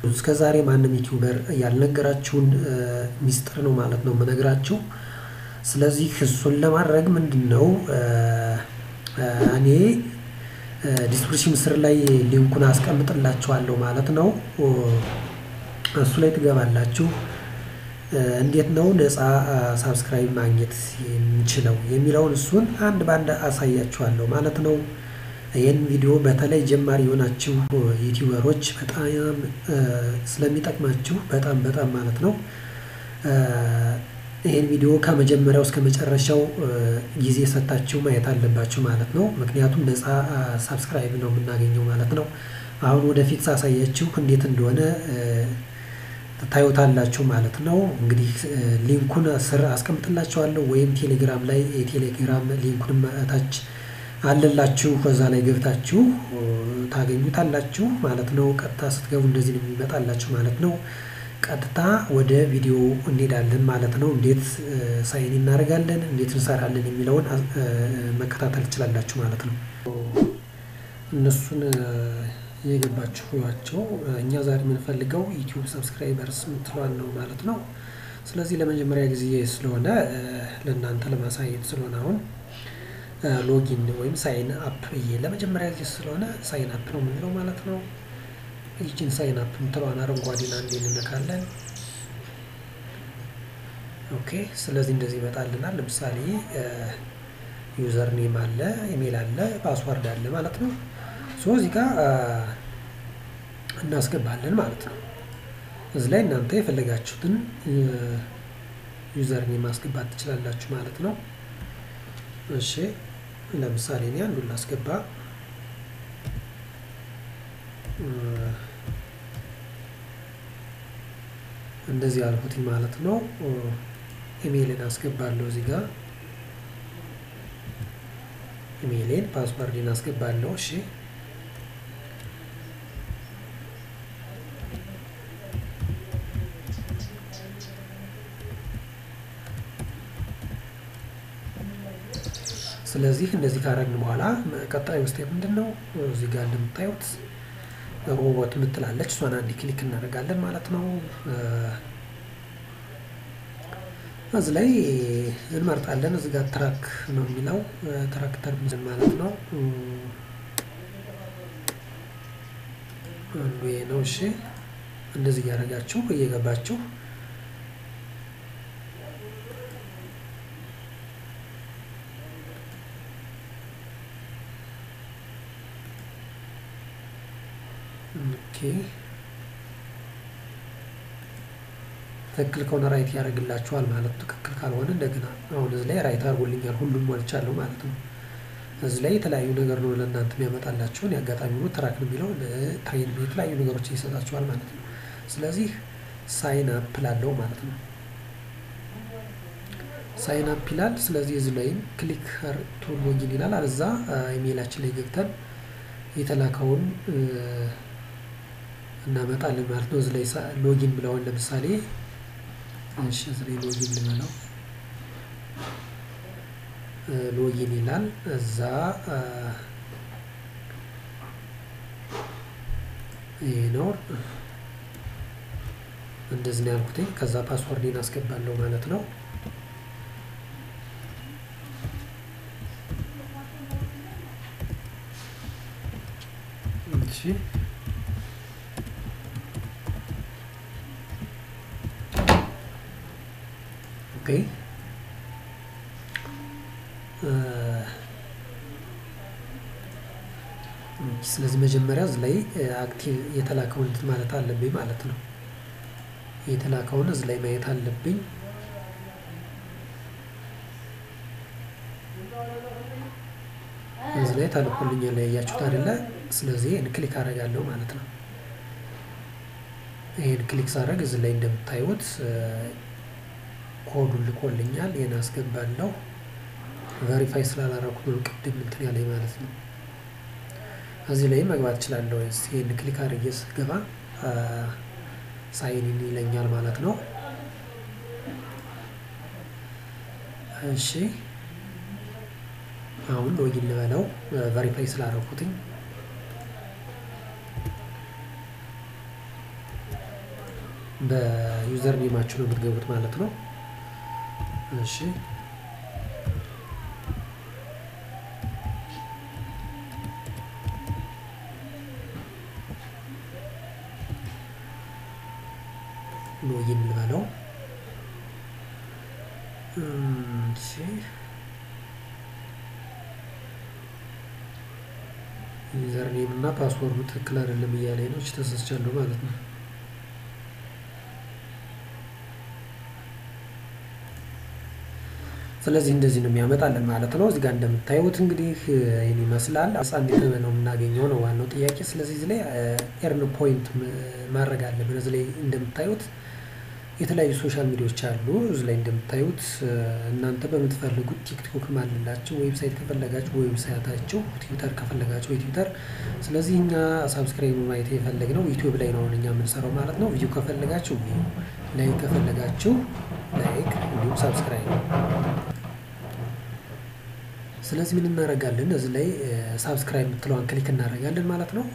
እስከ ዛሬ ማንም ዩቲዩበር ያልነገራችሁን ሚስጥር ነው ማለት ነው የምነግራችሁ። ስለዚህ እሱን ለማድረግ ምንድን ነው እኔ ዲስክሪፕሽን ስር ላይ ሊንኩን አስቀምጥላችኋለሁ ማለት ነው። እሱ ላይ ትገባላችሁ። እንዴት ነው ነፃ ሳብስክራይብ ማግኘት የምንችለው የሚለውን እሱን አንድ በአንድ አሳያችኋለሁ ማለት ነው። ይህን ቪዲዮ በተለይ ጀማሪ የሆናችሁ ዩቲዩበሮች በጣም ስለሚጠቅማችሁ በጣም በጣም ማለት ነው ይህን ቪዲዮ ከመጀመሪያው እስከ መጨረሻው ጊዜ ሰጣችሁ ማየት አለባችሁ ማለት ነው። ምክንያቱም ነፃ ሳብስክራይብ ነው የምናገኘው ማለት ነው። አሁን ወደፊት ሳሳያችሁ እንዴት እንደሆነ ታዩታላችሁ ማለት ነው። እንግዲህ ሊንኩን ስር አስቀምጥላችኋለሁ ወይም ቴሌግራም ላይ የቴሌግራም ሊንኩን ታች አለላችሁ ከዛ ላይ ገብታችሁ ታገኙታላችሁ ማለት ነው። ቀጥታ ስትገቡ እንደዚህ ነው የሚመጣላችሁ ማለት ነው። ቀጥታ ወደ ቪዲዮ እንሄዳለን ማለት ነው። እንዴት ሳይን እናደርጋለን፣ እንዴት እንሰራለን የሚለውን መከታተል ትችላላችሁ ማለት ነው። እነሱን የገባችሁ ያቸው እኛ ዛሬ የምንፈልገው ዩቲዩብ ሰብስክራይበርስ የምትለዋን ነው ማለት ነው። ስለዚህ ለመጀመሪያ ጊዜ ስለሆነ ለእናንተ ለማሳየት ስለሆነ አሁን ሎጊን ወይም ሳይን አፕ ብዬ ለመጀመሪያ ጊዜ ስለሆነ ሳይን አፕ ነው የምንለው ማለት ነው። ይችን ሳይን አፕ የምትለዋን አረንጓዴን አንዴ እንነካለን። ኦኬ ስለዚህ እንደዚህ ይመጣልናል። ለምሳሌ ዩዘር ኔም አለ፣ ኢሜል አለ፣ ፓስዋርድ አለ ማለት ነው። ሶ እዚህ ጋር እናስገባለን ማለት ነው። እዚህ ላይ እናንተ የፈለጋችሁትን ዩዘር ኔም ማስገባት ትችላላችሁ ማለት ነው። እሺ ለምሳሌ እኔ አንዱን ላስገባ እንደዚህ አልኩትኝ ማለት ነው። ኢሜይልን አስገባለሁ እዚህ ጋር ኢሜይሌን ፓስወርድን አስገባለሁ። እሺ ስለዚህ እንደዚህ ካረግን በኋላ ቀጣዩ ስቴፕ ምንድን ነው? እዚህ ጋር እንደምታዩት ሮቦት የምትላለች እሷን አንድ ክሊክ እናደርጋለን ማለት ነው። እዚህ ላይ እንመርጣለን። እዚህ ጋር ትራክ ነው የሚለው ትራክተር ማለት ነው። አንዱ ይሄ ነው። እሺ እንደዚህ እያደረጋችሁ እየገባችሁ ኦኬ ትክክል ከሆነ ራይት ያደርግላችኋል ማለት ነው። ትክክል ካልሆነ እንደገና አሁን እዚህ ላይ ራይት አድርጎልኛል ሁሉም ሞልቻለሁ ማለት ነው። እዚህ ላይ የተለያዩ ነገር ነው ለእናንተ የሚያመጣላችሁን የአጋጣሚ ሆኖ ትራክ ነው የሚለው ትሬን የተለያዩ ነገሮችን ይሰጣችኋል ማለት ነው። ስለዚህ ሳይን አፕ ላለው ማለት ነው። ሳይን አፕ ይላል። ስለዚህ እዚህ ላይም ክሊክ ቱ ሎጊን ይላል። አለዛ ኢሜይላችን ላይ ገብተን የተላከውን እናመጣለን ማለት ነው። እዚህ ላይ ሎጊን ብለውን ለምሳሌ እሺ፣ እዚህ ላይ ሎጊን ልበለው ሎጊን ይላል። እዛ ይሄ ነው እንደዚህ ነው ያልኩትኝ። ከዛ ፓስወርዴን አስገባለሁ ማለት ነው። እሺ ኦኬ ስለዚህ መጀመሪያ እዚህ ላይ አክቲቭ የተላከውን እንትን ማለት አለብኝ ማለት ነው። የተላከውን እዚህ ላይ ማየት አለብኝ። እዚህ ላይ ተልኮልኛል ያያችሁት አይደለ? ስለዚህ ይህን ክሊክ አደርጋለሁ ማለት ነው። ይህን ክሊክ ሳደርግ እዚህ ላይ እንደምታዩት ኮዱን ልኮልኛል። ይህን አስገባለሁ። ቨሪፋይ ስላላረኩት ነው ቅድም እንትን ያለኝ ማለት ነው። እዚህ ላይ መግባት እችላለሁ። ይህን ክሊክ አድርጌ ስገባ ሳይን ይለኛል ማለት ነው። እሺ አሁን ሎጊን ልበለው ቨሪፋይ ስላደረኩትኝ በዩዘር ኔማችሁ ነው የምትገቡት ማለት ነው። እሺ ሎጊን ልበለው። እሺ ዩዘር ኔም እና ፓስወርዱ ትክክል አይደለም እያለኝ ነው። ተሳስቻለሁ ማለት ነው። ስለዚህ እንደዚህ ነው የሚያመጣልን ማለት ነው። እዚህ ጋር እንደምታዩት እንግዲህ ይህን ይመስላል። አሳ እንዴት ነው የምናገኘው ነው ዋናው ጥያቄ። ስለዚህ እዚህ ላይ ኤርን ፖይንት ማድረግ አለብን። እዚህ ላይ እንደምታዩት የተለያዩ ሶሻል ሚዲያዎች አሉ። እዚህ ላይ እንደምታዩት እናንተ በምትፈልጉት ቲክቶክ አለላችሁ፣ ዌብሳይት ከፈለጋችሁ በዌብሳይታችሁ፣ ትዊተር ከፈለጋችሁ የትዊተር ስለዚህ እኛ ሳብስክራይብ ማየት የፈለግነው ዩቲዩብ ላይ ነው እኛ የምንሰራው ማለት ነው። ቪዲዮ ከፈለጋችሁ ቪዲዮ፣ ላይክ ከፈለጋችሁ ላይክ፣ እንዲሁም ሳብስክራይብ ስለዚህ ምን እናደርጋለን? እዚህ ላይ ሳብስክራይብ የምትለዋን ክሊክ እናደርጋለን ማለት ነው።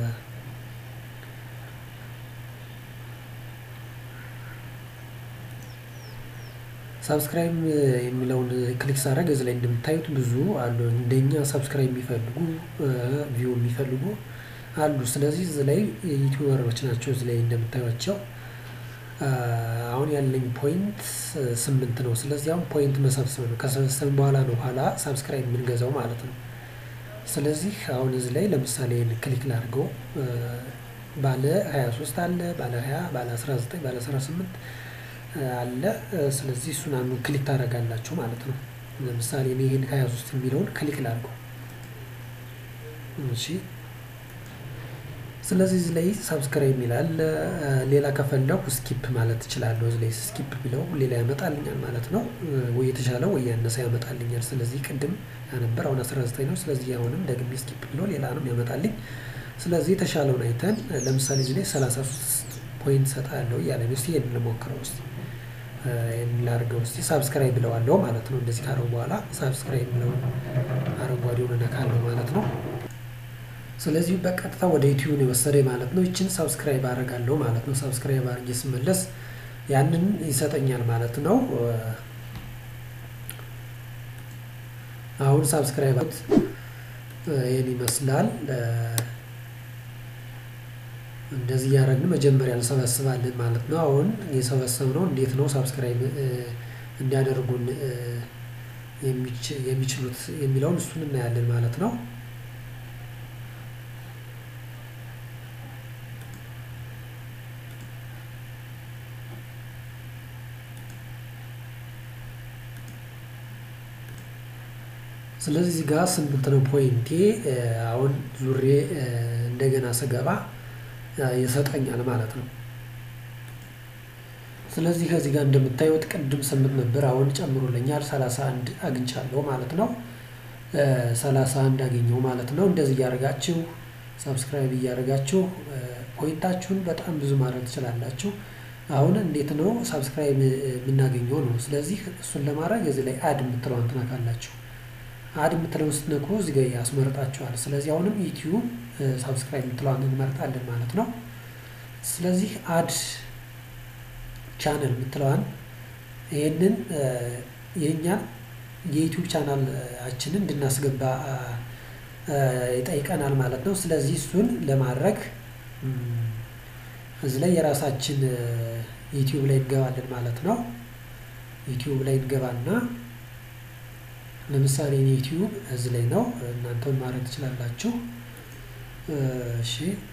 ሳብስክራይብ የሚለውን ክሊክ ሳደርግ እዚህ ላይ እንደምታዩት ብዙ አሉ። እንደኛ ሳብስክራይብ የሚፈልጉ ቪው የሚፈልጉ አሉ። ስለዚህ እዚህ ላይ ዩቲዩበሮች ናቸው። እዚህ ላይ እንደምታዩቸው አሁን ያለኝ ፖይንት ስምንት ነው። ስለዚህ አሁን ፖይንት መሰብሰብ ነው። ከሰበሰብን በኋላ ነው ኋላ ሳብስክራይብ የምንገዛው ማለት ነው። ስለዚህ አሁን እዚህ ላይ ለምሳሌ ክሊክ ላድርገው ባለ 23 አለ፣ ባለ 20፣ ባለ 19፣ ባለ 18 አለ። ስለዚህ እሱን አንዱ ክሊክ ታደርጋላችሁ ማለት ነው። ለምሳሌ እኔ ይህን 23 የሚለውን ክሊክ ላድርገው። እሺ ስለዚህ እዚህ ላይ ሳብስክራይብ ይላል። ሌላ ከፈለኩ ስኪፕ ማለት እችላለሁ። እዚህ ላይ ስኪፕ ቢለው ሌላ ያመጣልኛል ማለት ነው። ወይ የተሻለ ወይ ያነሰ ያመጣልኛል። ስለዚህ ቅድም ያነበር አሁን 19 ነው። ስለዚህ አሁንም ደግሜ ስኪፕ ብለው ሌላ ነው ያመጣልኝ። ስለዚህ የተሻለውን አይተን ለምሳሌ እዚህ ላይ 33 ፖይንት ሰጣለሁ እያለ ነው። እስኪ ይሄንን ልሞክረው እስኪ ይሄን ላድርገው እስኪ ሳብስክራይብ ብለዋለሁ ማለት ነው። እንደዚህ ካረው በኋላ ሳብስክራይብ ብለውን አረንጓዴውን እነካለሁ ማለት ነው። ስለዚህ በቀጥታ ወደ ዩቲዩብ ነው የወሰደኝ ማለት ነው። ይችን ሳብስክራይብ አደርጋለሁ ማለት ነው። ሳብስክራይብ አድርጌ ስመለስ ያንን ይሰጠኛል ማለት ነው። አሁን ሳብስክራይብ ይህን ይመስላል። እንደዚህ እያደረግን መጀመሪያ እንሰበስባለን ማለት ነው። አሁን የሰበሰብነው እንዴት ነው ሳብስክራይብ እንዲያደርጉን የሚችሉት የሚለውን እሱን እናያለን ማለት ነው። ስለዚህ እዚህ ጋር ስምንት ነው ፖይንቴ። አሁን ዙሬ እንደገና ስገባ ይሰጠኛል ማለት ነው። ስለዚህ ከዚህ ጋር እንደምታዩት ቅድም ስምንት ነበር፣ አሁን ጨምሮልኛል ሰላሳ አንድ አግኝቻለሁ ማለት ነው። ሰላሳ አንድ አገኘው ማለት ነው። እንደዚህ እያደረጋችሁ ሰብስክራይብ እያደረጋችሁ ፖይንታችሁን በጣም ብዙ ማድረግ ትችላላችሁ። አሁን እንዴት ነው ሳብስክራይብ የምናገኘው ነው። ስለዚህ እሱን ለማድረግ እዚህ ላይ አድ የምትለዋን ትነካላችሁ። አድ የምትለውን ስትነኩ እዚህ ጋር ያስመርጣችኋል። ስለዚህ አሁንም ዩቲዩብ ሳብስክራይብ የምትለዋን እንመርጣለን ማለት ነው። ስለዚህ አድ ቻነል የምትለዋን ይህንን የእኛን የዩቲዩብ ቻናላችንን እንድናስገባ ይጠይቀናል ማለት ነው። ስለዚህ እሱን ለማድረግ እዚህ ላይ የራሳችን ዩቲዩብ ላይ እንገባለን ማለት ነው። ዩቲዩብ ላይ እንገባና ለምሳሌ እኔ ዩቲዩብ እዚህ ላይ ነው። እናንተን ማድረግ ትችላላችሁ። እሺ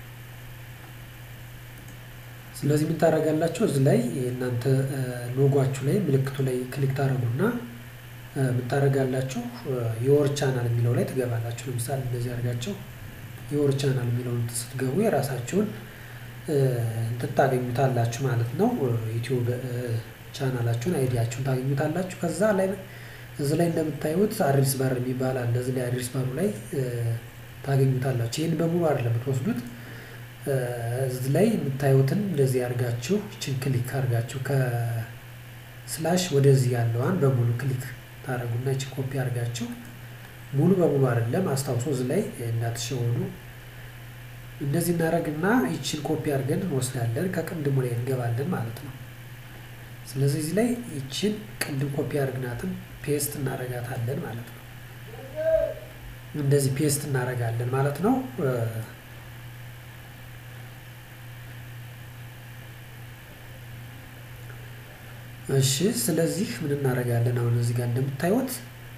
ስለዚህ ምን ታደርጋላችሁ? እዚህ ላይ እናንተ ሎጓችሁ ላይ ምልክቱ ላይ ክሊክ ታደርጉና ምን ታደርጋላችሁ? የወር ቻናል የሚለው ላይ ትገባላችሁ። ለምሳሌ እንደዚህ አድርጋችሁ የወር ቻናል የሚለውን ስትገቡ የራሳችሁን እንትን ታገኙታላችሁ ማለት ነው። ዩቲዩብ ቻናላችሁን አይዲያችሁን ታገኙታላችሁ። ከዛ ላይ እዚህ ላይ እንደምታዩት አድሬስ ባር የሚባል አለ። እዚህ ላይ አድሬስ ባሩ ላይ ታገኙታላችሁ። ይህን በሙሉ አይደለም የምትወስዱት እዚህ ላይ የምታዩትን እንደዚህ አድርጋችሁ ይችን ክሊክ አድርጋችሁ ከስላሽ ወደዚህ ያለዋን በሙሉ ክሊክ ታደርጉና ይችን ኮፒ አድርጋችሁ ሙሉ በሙሉ አይደለም አስታውሶ እዚህ ላይ እንዳትሸወኑ እንደዚህ እናደርግና ይችን ኮፒ አድርገን እንወስዳለን ከቅድሙ ላይ እንገባለን ማለት ነው። ስለዚህ እዚህ ላይ ይችን ቅድም ኮፒ አድርግናትን ፔስት እናደርጋታለን ማለት ነው። እንደዚህ ፔስት እናደርጋለን ማለት ነው። እሺ ስለዚህ ምን እናደርጋለን? አሁን እዚህ ጋር እንደምታዩት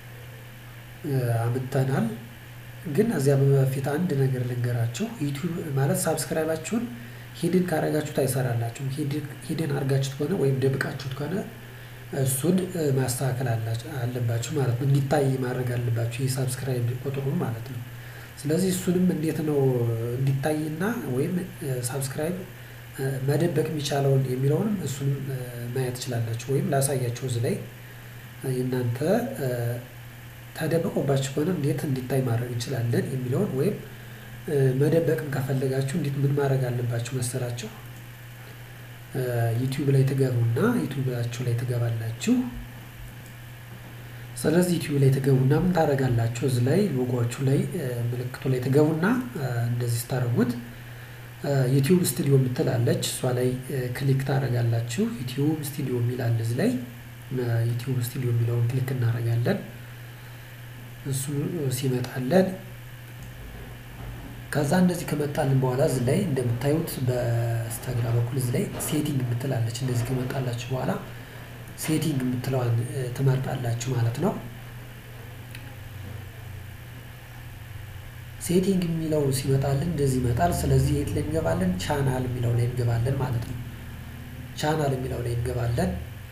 አምጥተናል። ግን እዚያ በፊት አንድ ነገር ልንገራችሁ። ዩቲዩብ ማለት ሳብስክራይባችሁን ሂድን ካረጋችሁት አይሰራላችሁም። ሂድን አድርጋችሁት ከሆነ ወይም ደብቃችሁት ከሆነ እሱን ማስተካከል አለባችሁ ማለት ነው። እንዲታይ ማድረግ አለባችሁ የሳብስክራይብ ቁጥሩን ማለት ነው። ስለዚህ እሱንም እንዴት ነው እንዲታይና ወይም ሳብስክራይብ መደበቅ የሚቻለውን የሚለውንም እሱንም ማየት ትችላላችሁ። ወይም ላሳያችሁ እዚህ ላይ እናንተ ተደብቆባችሁ ከሆነ እንዴት እንዲታይ ማድረግ እንችላለን የሚለውን ወይም መደበቅም ከፈለጋችሁ እንዴት ምን ማድረግ አለባችሁ መሰላችሁ? ዩቲዩብ ላይ ትገቡና ዩቲዩባችሁ ላይ ትገባላችሁ። ስለዚህ ዩቲዩብ ላይ ትገቡና ምን ታደርጋላችሁ? እዚህ ላይ ሎጎችሁ ላይ ምልክቱ ላይ ትገቡና እንደዚህ ስታደርጉት ዩቲዩብ ስቱዲዮ የምትላለች እሷ ላይ ክሊክ ታደርጋላችሁ። ዩቲዩብ ስቱዲዮ የሚል አለ እዚህ ላይ ዩቲዩብ ስቱዲዮ የሚለውን ክሊክ እናደርጋለን። እሱ ሲመጣለን ከዛ እንደዚህ ከመጣልን በኋላ እዚህ ላይ እንደምታዩት በስተግራ በኩል እዚህ ላይ ሴቲንግ የምትላለች እንደዚህ ከመጣላችሁ በኋላ ሴቲንግ የምትለዋን ትመርጣላችሁ ማለት ነው። ሴቲንግ የሚለው ሲመጣልን እንደዚህ ይመጣል። ስለዚህ የት ላይ እንገባለን? ቻናል የሚለው ላይ እንገባለን ማለት ነው። ቻናል የሚለው ላይ እንገባለን።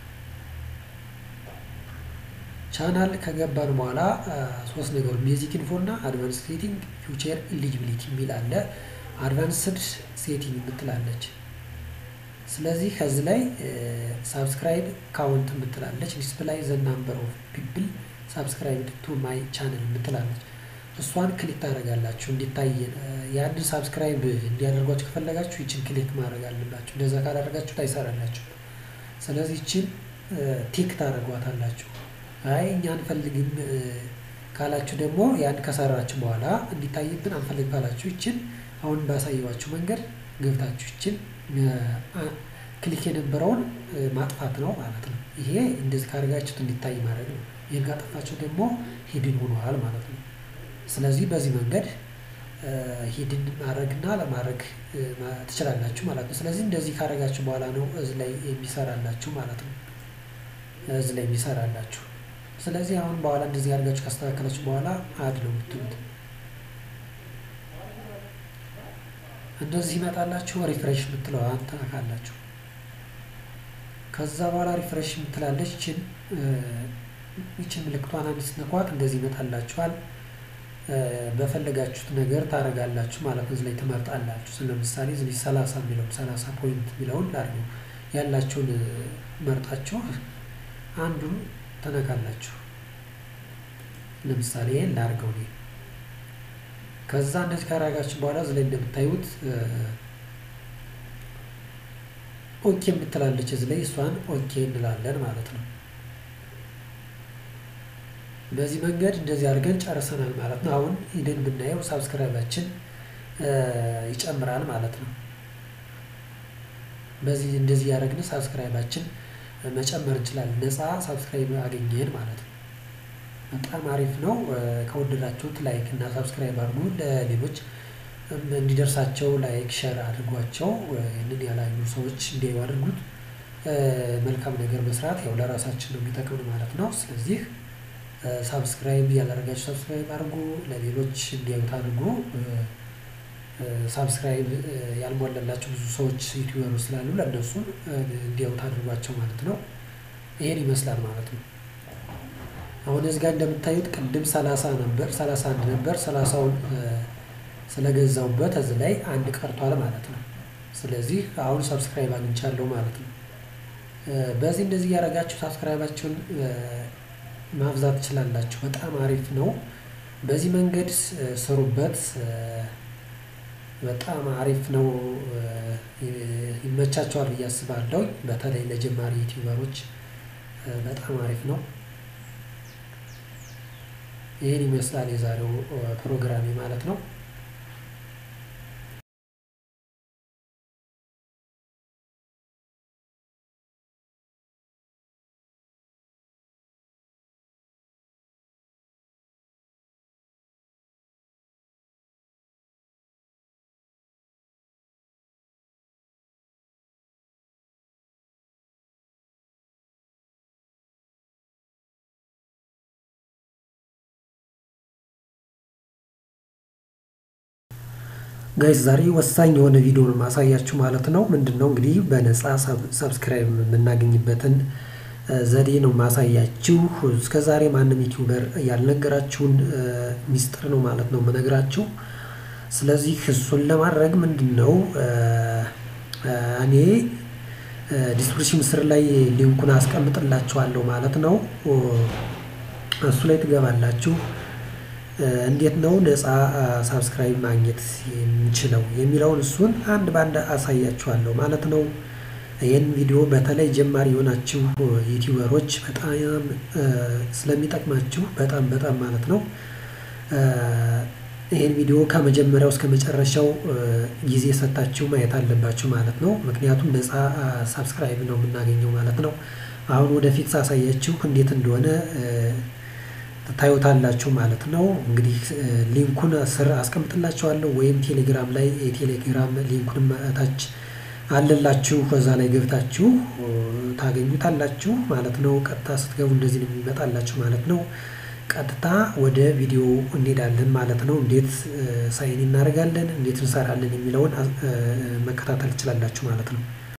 ቻናል ከገባን በኋላ ሶስት ነገሮች ቤዚክ ኢንፎ እና አድቫንስ ሴቲንግ ፊውቸር ኢሊጂቢሊቲ የሚል አለ። አድቫንስድ ሴቲንግ የምትላለች። ስለዚህ ከዚህ ላይ ሳብስክራይብ ካውንት የምትላለች። ዲስፕላይ ዘ ናምበር ኦፍ ፒፕል ሳብስክራይብድ ቱ ማይ ቻነል የምትላለች። እሷን ክሊክ ታደርጋላችሁ እንዲታይ ያንን ሳብስክራይብ እንዲያደርጓችሁ ከፈለጋችሁ ይችን ክሊክ ማድረግ አለባችሁ። እንደዛ ካላደረጋችሁ አይሰራላችሁ። ስለዚህ ይችን ቲክ ታደርጓታላችሁ። አይ እኛ አንፈልግም ካላችሁ ደግሞ ያን ከሰራችሁ በኋላ እንዲታይብን አንፈልግ ካላችሁ ይችን አሁን ባሳየዋችሁ መንገድ ገብታችሁ ይችን ክሊክ የነበረውን ማጥፋት ነው ማለት ነው። ይሄ እንደዚህ ካደረጋችሁት እንዲታይ ማድረግ ነው። ይህን ካጠፋችሁ ደግሞ ሂድን ሆኗል ማለት ነው። ስለዚህ በዚህ መንገድ ሂድን ማድረግና ለማድረግ ትችላላችሁ ማለት ነው። ስለዚህ እንደዚህ ካደረጋችሁ በኋላ ነው እዚህ ላይ የሚሰራላችሁ ማለት ነው። እዚህ ላይ የሚሰራላችሁ ስለዚህ አሁን በኋላ እንደዚህ አድርጋችሁ ካስተካከላችሁ በኋላ አድ ነው የምትሉት። እንደዚህ ይመጣላችሁ። ሪፍሬሽ የምትለዋን ትነካላችሁ። ከዛ በኋላ ሪፍሬሽ የምትላለች ይችን ይችን ምልክቷን አንድ ስትነኳት እንደዚህ ይመጣላችኋል። በፈለጋችሁት ነገር ታደርጋላችሁ ማለት ነው። እዚህ ላይ ትመርጣላችሁ። ለምሳሌ እዚህ ሰላሳ የሚለውን ሰላሳ ፖይንት የሚለውን ላድርገው ያላችሁን መርጣችሁ አንዱን ተነካላችሁ። ለምሳሌ ላድርገው እኔ ከዛ እንደዚህ ካደረጋችሁ በኋላ እዚህ ላይ እንደምታዩት ኦኬ የምትላለች እዚህ ላይ እሷን ኦኬ እንላለን ማለት ነው። በዚህ መንገድ እንደዚህ አድርገን ጨርሰናል ማለት ነው። አሁን ሂደን ብናየው ሳብስክራይባችን ይጨምራል ማለት ነው። በዚህ እንደዚህ ያደረግን ሳብስክራይባችን መጨመር እንችላለን። ነፃ ሳብስክራይብ አገኘን ማለት ነው። በጣም አሪፍ ነው። ከወደዳችሁት ላይክ እና ሳብስክራይብ አድርጉ። ለሌሎች እንዲደርሳቸው ላይክ ሸር አድርጓቸው። ይህንን ያላዩ ሰዎች እንዲያዩ አድርጉት። መልካም ነገር መስራት ያው ለራሳችን ነው የሚጠቅም ማለት ነው። ስለዚህ ሳብስክራይብ ያላደረጋችሁ ሳብስክራይብ አድርጉ፣ ለሌሎች እንዲያዩት አድርጉ። ሳብስክራይብ ያልሞላላቸው ብዙ ሰዎች ዩቲዩበሮች ስላሉ ለእነሱ እንዲያዩት አድርጓቸው ማለት ነው። ይሄን ይመስላል ማለት ነው። አሁን እዚህ ጋር እንደምታዩት ቅድም ሰላሳ ነበር ሰላሳ አንድ ነበር ሰላሳውን ስለገዛውበት እዚህ ላይ አንድ ቀርቷል ማለት ነው። ስለዚህ አሁን ሰብስክራይብ አግኝቻለሁ ማለት ነው። በዚህ እንደዚህ እያደረጋችሁ ሳብስክራይባችሁን ማብዛት ትችላላችሁ። በጣም አሪፍ ነው። በዚህ መንገድ ስሩበት። በጣም አሪፍ ነው። ይመቻቸዋል ብዬ አስባለሁ። በተለይ ለጀማሪ ዩቲዩበሮች በጣም አሪፍ ነው። ይህን ይመስላል የዛሬው ፕሮግራሜ ማለት ነው። ጋይስ ዛሬ ወሳኝ የሆነ ቪዲዮ ነው ማሳያችሁ ማለት ነው። ምንድነው እንግዲህ በነፃ ሰብስክራይብ የምናገኝበትን ዘዴ ነው ማሳያችሁ። እስከ ዛሬ ማንም ዩቲዩበር ያልነገራችሁን ሚስጥር ነው ማለት ነው የምነግራችሁ። ስለዚህ እሱን ለማድረግ ምንድነው እኔ ዲስክሪፕሽን ስር ላይ ሊንኩን አስቀምጥላችኋለሁ ማለት ነው። እሱ ላይ ትገባላችሁ። እንዴት ነው ነፃ ሳብስክራይብ ማግኘት የምንችለው የሚለውን እሱን አንድ በአንድ አሳያችኋለሁ ማለት ነው። ይህን ቪዲዮ በተለይ ጀማሪ የሆናችሁ ዩቲዩበሮች በጣም ስለሚጠቅማችሁ በጣም በጣም ማለት ነው ይህን ቪዲዮ ከመጀመሪያው እስከ መጨረሻው ጊዜ ሰጣችሁ ማየት አለባችሁ ማለት ነው። ምክንያቱም ነፃ ሳብስክራይብ ነው የምናገኘው ማለት ነው። አሁን ወደፊት ሳሳያችሁ እንዴት እንደሆነ ታዩታላችሁ ማለት ነው። እንግዲህ ሊንኩን ስር አስቀምጥላችኋለሁ ወይም ቴሌግራም ላይ የቴሌግራም ሊንኩን ታች አለላችሁ ከዛ ላይ ገብታችሁ ታገኙታላችሁ ማለት ነው። ቀጥታ ስትገቡ እንደዚህ ነው የሚመጣላችሁ ማለት ነው። ቀጥታ ወደ ቪዲዮ እንሄዳለን ማለት ነው። እንዴት ሳይን እናደርጋለን፣ እንዴት እንሰራለን የሚለውን መከታተል ትችላላችሁ ማለት ነው።